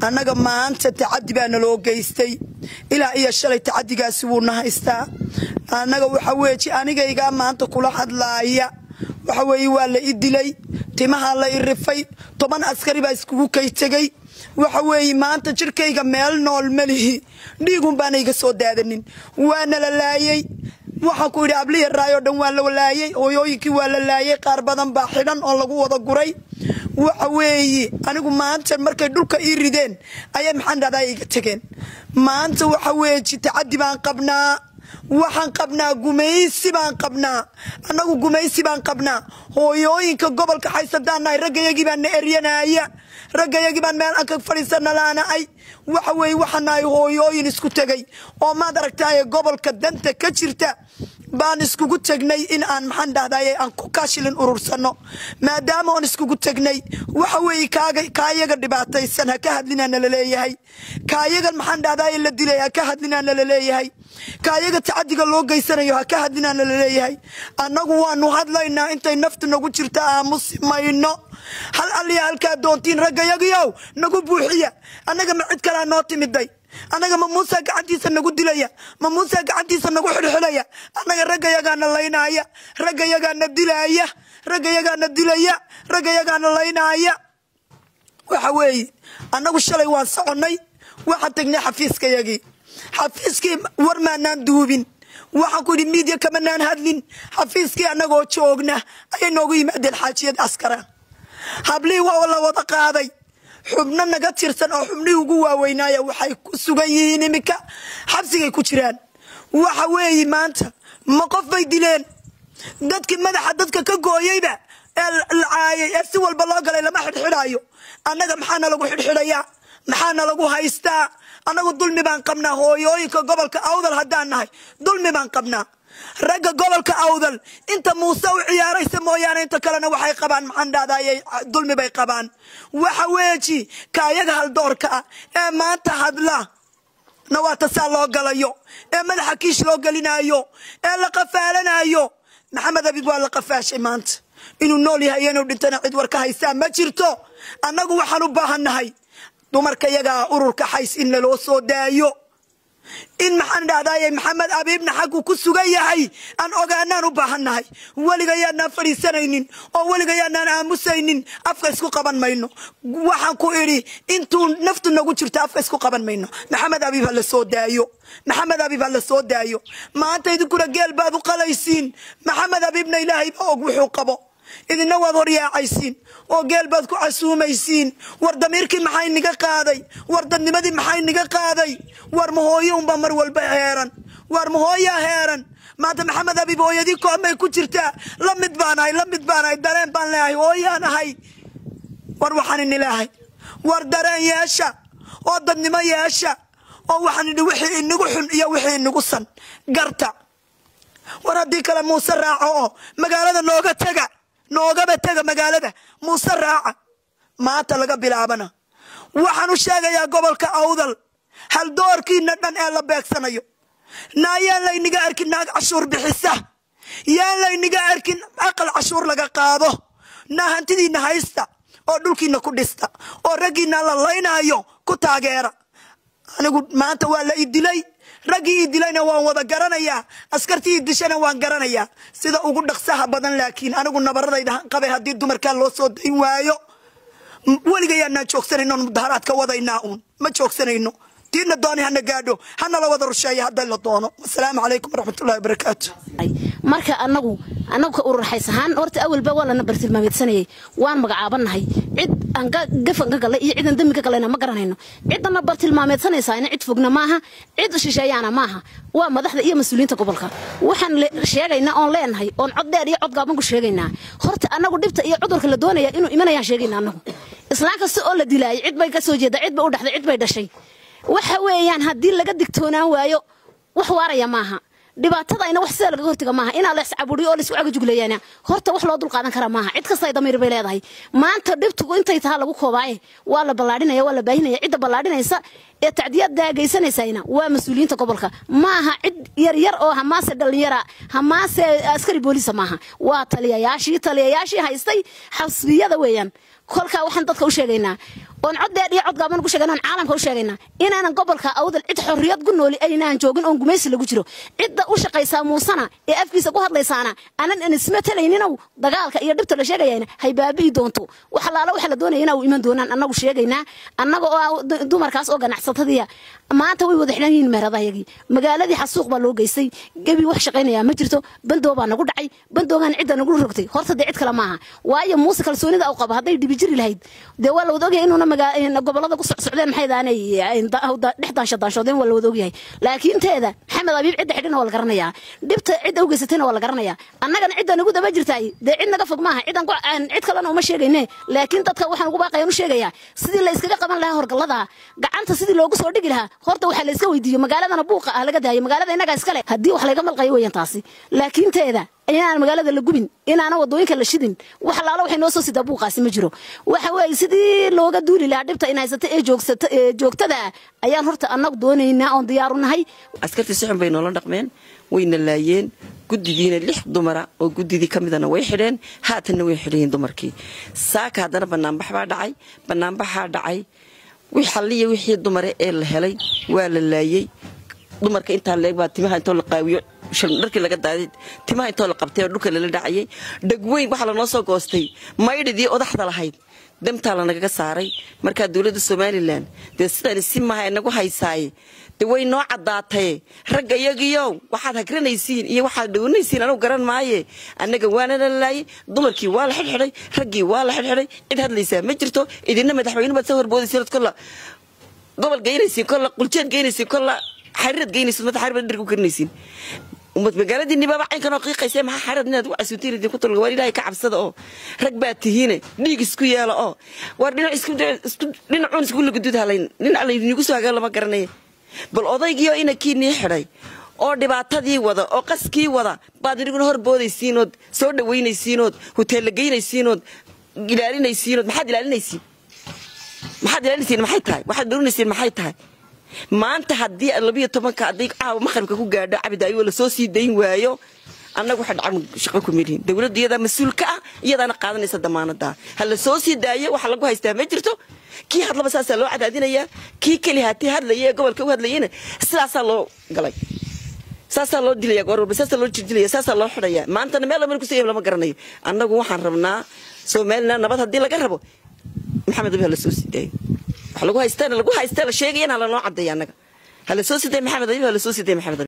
annaga maanta tacadi baa naloo geystay ilaa iyo shalay tacadigaasi wuuna haystaa annaga waxa weeji anigaygaa maanta kula hadlaaya waxa weeye waa la i dilay timahaa la i rifay toban askari baa iskugu kay tegey waxa weeye maanta jirkayga meel nool malihi dhiigun baana iga soo daadanin waana la laayey waxaan ku yidhi abliya raayoo dhan waa la laayey hooyooyinkii waa la laayey qaar badan baa xidhan oo lagu wada guray waxa weeye anigu maanta markay dhulka ii rideen ayay maxaan dhahdaa iga tegeen maanta waxa weeji tacadi baan qabnaa waxaan qabnaa gumaysi baan qabnaa annagu gumaysi baan qabnaa hooyooyinka gobolka xaysadaanahay raggayagii baan na eryanaya raggayagii baan meel aan ka fadhiisana laanaay waxa weeye waxaan nahay hooyooyin isku tegay oo maad aragtaaye gobolka danta ka jirta baan iskugu tegnay in aan maxaan dhahdaye aan ku kaashilin urursano maadaama oon iskugu tegnay waxa weeye kaayaga dhibaataysan ha ka hadlinaana laleeyahay kaayagan maxaan dhahdaye la dilay ha ka hadlinaana laleeyahay kaayaga tacadiga loo geysanayo ha ka hadlinaana laleeyahay annagu waanu hadlaynaa intay naftu nagu jirta aamusi mayno hal alliya halkaa doontiin raggayagiyow nagu buuxiya annaga ma cid kalaa noo timiday annaga ma muusa gacantiisa nagu dilaya ma muusa gacantiisa nagu xidhxidhaya annaga raggayagaana laynaaya raggayagaana dilaaya raggayagaana dilaya raggayagaana laynaaya waxa weeye annagu shalay waan soconnay waxaan tegnay xafiiskayagii xafiiskii war maanaan duubin waxaan ku yidhi miidya kamanaan hadlin xafiiskii annagoo joogna ayay noogu yimaadeen xaajiyad askara hablihii waa la wada qaaday xubno naga tirsan oo xubnihii ugu waaweynaaya waxay ku sugan yihiin iminka xabsigay ku jiraan waxa weeye maanta ma qof bay dileen dadkii madaxa dadka ka gooyeyba ee la caayay ee si walba loo galay lama xidhxidhaayo annaga maxaana lagu xidhxidhayaa maxaana lagu haystaa annagu dulmi baan qabnaa hooyooyinka gobolka awdal haddaan nahay dulmi baan qabnaa ragga gobolka awdal inta muuse u ciyaaraysa mooyaane inta kalena waxay qabaan maxaan dhahdaye dulmi bay qabaan waxa weeji kaayaga haldoorka ah ee maanta hadla nawaata saa loo galayo ee madaxa kiish loo gelinaayo ee la qafaalanayo maxamed abib waa la qafaashay maanta inuu nool yahay inuu dhintana cid war ka haysaa ma jirto annagu waxaan u baahannahay dumarka yagaa ururka xays in laloo soo daayo in maxaan dhahdaye maxamed abiibna xaggu ku sugan yahay aan ogaanaan u baahannahay weligayaanaan fadhiisanaynin oo weligayaanaan aamusaynin afka isku qaban mayno waxaan ku idhi intuu naftu nagu jirto afka isku qaban mayno maxamed abiib ha la soo daayo maxamed abiib ha la soo daayo maanta idinkuna geel baad u qalaysiin maxamed abiibna ilaahay ba og wuxuu qabo idina waad horyaacaysiin oo geel baad ku casuumaysiin war damiirkii maxay niga qaaday war dadnimadii maxay niga qaaday war mahooyo unbaa mar walba heeran war mahooyaa heeran maanta maxamed abiib hooyadii koomay ku jirtaa la mid baanahay la mid baanahay dareen baan leeyahay hooyaan ahay war waxaan inileahay war dareen yeesha oo dadnimo yeesha oo waxaan idhi wixii inagu xun iyo wixii inagu san garta war haddii kale muuse raaco oo magaalada nooga tega noogaba tega magaalada muuse raaca maanta laga bilaabana waxaan u sheegayaa gobolka awdal haldoorkiina dhan ee la beegsanayo naa yaan layniga arkin naag cashuur bixisa yaan layniga arkin aqal cashuur laga qaado naa hantidiina haysta oo dhulkiina ku dhista oo raggiina la laynaayo ku taageera anigu maanta waa la idilay raggii ii dilayna waan wada garanayaa askartii ii dishana waan garanayaa sida ugu dhaqsaha badan laakiin anigu nabaradayda qabay haddii dumarkaa loo soo dayn waayo weligayaanaan joogsanayno mudaharaad ka wadaynaa uun ma joogsanayno diina dooni hana gaadho hana la wada rusheeya hadday la doono wasalaamu calaykum waraxmatullahi wabarakaatu marka anagu anagu ka ururxays ahaan horta awalba waa lana bartilmaameedsanayay waan magacaabanahay cid aan gafan ka galay iyo cidan dembi ka galayna ma garanayno ciddana bartilmaameedsanaysaana cid fogna maaha cid shisheeyaana maaha waa madaxda iyo mas-uuliyiinta gobolka waxaan sheegaynaa oon leenahay oon cod dheer iyo cod gaaban ku sheegaynaa horta anagu dhibta iyo cudurka la doonaya inuu imanayaan sheegaynaa anagu islaan kasta oo la dilaayay cid bay ka soo jeeda cid bay u dhaxday cid bay dhashay waxa weeyaan haddii laga digtoonaan waayo wax waaraya maaha dhibaatadayna wax sidaa lagaga hortaga maaha inaa la iscaburiyo oo laisku cagajugleeyaana horta wax loo dulqaadan kara maaha cid kasta ay damiir bay leedahay maanta dhibtugu intay tahaa lagu koobaaye waa la ballaadhinaya waa la baahinaya cidda ballaadhinaysa ee tacdiyada geysanaysayna waa mas-uuliyiinta gobolka maaha cid yaryar oo hamaase dhallinyara hamaase askari booliisa maaha waa taliyayaashii taliyayaashii haystay xasbiyada weeyaan kolkaa waxaan dadka u sheegaynaa oon cod dheer iyo cod gaaban ugu sheegana oon caalamka u sheegaynaa inaanan gobolka awdal cid xorriyad ku nooli aynaan joogin oon gumaysi lagu jiro cidda u shaqaysaa muusana ee afkiisa ku hadlaysaana anan inisma talayninow dagaalka iyo dhibta la sheegayana hay baabi'i doonto wax alaala waxa la doonaya inaa u iman doonaan annagu sheegaynaa annaga oo ah dumarkaas oo ganacsatadiya maanta way wada xidhan yihiin meheradahayagii magaaladii xasuuq baa loo geystay gebi wax shaqaynayaa ma jirto bandoo baa nagu dhacay bandoogaan cidda nagu rogtay horta dee cid kale maaha waayo muuse kalsoonida u qaba hadday dhibi jiri lahayd dee waa la wada ogyahay inuuna gobolada ku socsocdeen maxay daanay dhex daanshadaanshoodeen waa la wada ogyahay laakiin teeda maxamed abiib cidda xidhina waa la garanayaa dhibta cidda u geysatayna waa la garanayaa annagana cidda nagu daba jirtaay dee cid naga fog maaha cidan cid kalena uma sheegayne laakiin dadka waxaan ugu baaqayan u sheegayaa sidii la iskaga qaban lahaa horgallada gacanta sidii loogu soo dhigi lahaa horta waxaa la iska weydiiyo magaaladana buuqa ah laga daayo magaalada innagaa iskale haddii wax layga malqayo weeyaan taasi laakiin teeda inaan magaalada la gubin inaana wadooyinka la shidin wax alaala waxay noo soo sidaa buuqaasi ma jiro waxa weeye sidii looga duuli lahaa dhibta in haysata ee joogsata ee joogtada ayaan horta annagu doonaynaa oon diyaaru nahay askartii si xun bay noola dhaqmeen wayna laayeen guddidiina lix dumara oo guddidii ka midana way xidheen haatanna way xidhayiin dumarkii saaka haddana banaanbax baa dhacay banaanbaxaa dhacay wix halliya wixii dumare ee la helay waa la laayey dumarka intaa leeg baa timaha intoo la qaawiyo dharkii laga daaday timaha intoo la qabtay oo dhulka lala dhacayay dhegweyn waxaa lanoo soo goostay maydhidii odaxda lahayd damtaa lanagaga saaray markaa dowladda somalilan dee sidani si maha inagu haysaaye de way noo caddaataye ragga iyagiyow waxaad hagranaysiin iyo waxaad dhawanaysiin anugu garan maaye annaga waana la laayay dumarkii waa la xidhxidhay raggii waa la xidhxidhay cid hadlaysaa ma jirto idina madaxweyne baad soo horboodaysiin kolla gobol geynaysiin kolla quljeed geynaysiin kolla xariirad geynaysiin madax xariir baad dhirku karinaysiin magaaladii nibaaba caynkanoo qiiqaysa maxaa xarad inaad u casuutiin idinku tulga waar ilaahay ka cabsada oo rag baa tihiine dhiig isku yeela oo waar dhinac isku dhinacuun isku lagudud halayn dhinac laydinigu soo hagaan lama garanaya bal odaygiioo inakii nii xidhay oo dhibaatadii wada oo qaskii wada baad iniguna hor boodaysiinood soo dhawaynaysiinood hoteella geynaysiinood ilaalinaysiinood maxaad ilaalinaysiin maxaad ilaalinaysiin maxay tahay waxaad dhowrinaysiin maxay tahay maanta haddii labiyo tobanka hadday caawa maqribka ku gaadho cabidaayo lasoo sii dayn waayo annagu waxa dhacan shaqo ku milihin dowladda iyadaa mas-uul ka ah iyadaana qaadanaysa damaanada ha la soo sii daayo waxa lagu haystaa ma jirto kii hadlaba saasaa loo cadaadinayaa kii keli hatii hadlaya ee gobolka u hadlayana sidaasaa loo galay saasaa loo dilaya goor walba saasaa loo jirdilaya saasaa loo xidhaya maantana meel lamana kusoo lama garanayo annagu waxaan rabnaa somaliland nabad haddii laga rabo maxamed abi ha la soo sii daayo wax lagu haystaan lagu haystaa la sheegayana ha lanoo cadeeya annaga ha la soo sii daya maxamed abi ha la soo sii daya maxamed abi